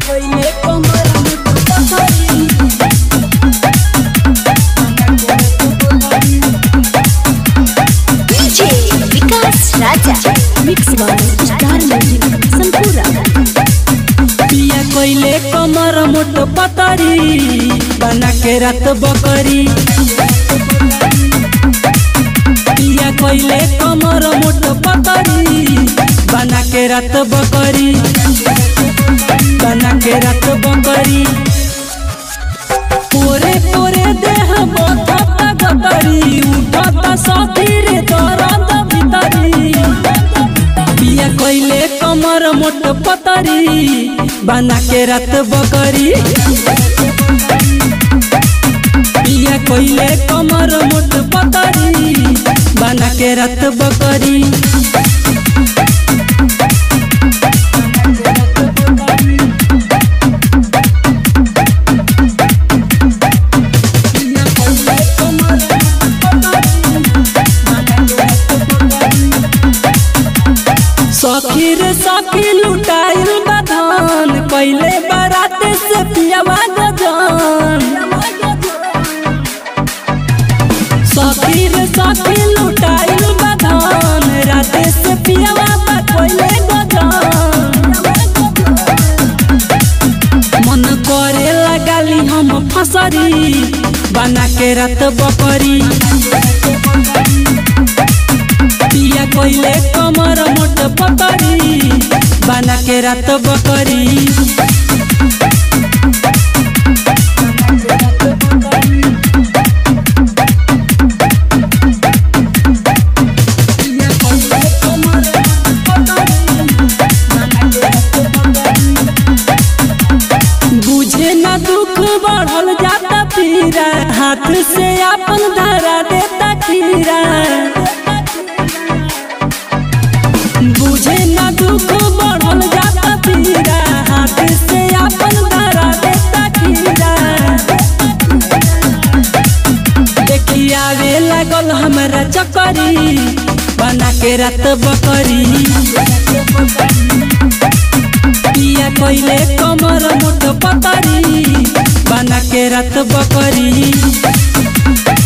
कोइले कमर मोट पतरी DJ Vikas Raja mix by star music संपूरा पिया कोइले कमर मोट पतरी बना के रात बकरी पिया कोइले कमर मोट पतरी बना के रात बकरी बना के रात बकरी पोरे पोरे देह बथता गतरी उठता सतीर दरद भितरी पिया कोइले कमर मोट पतरी बना के रात बकरी पिया कोइले कमर मोट पतरी बना के रात बकरी सखी रे सखी लुटाइल बधान पहले बारात से पियावा गजान सखी रे सखी लुटाइल बधान राते से पियावा बा पहले गजान मन करे लगाली हम फसरी बना के रात बकरी पिया कोइले कमर मोट पकड़ी बना के रात बकरी बुझे ना दुख बढ़ल जाता पीरा हाथ से अपन धरा देता खीरा बुझे ना दुख बढ़ल जाता पीरा हाथ से अपन धरा देता खीरा देखी आवे लागल हमरा चकरी बना के रात बकरी पिया कोइले कमर मोट पतरी बना के रात बकरी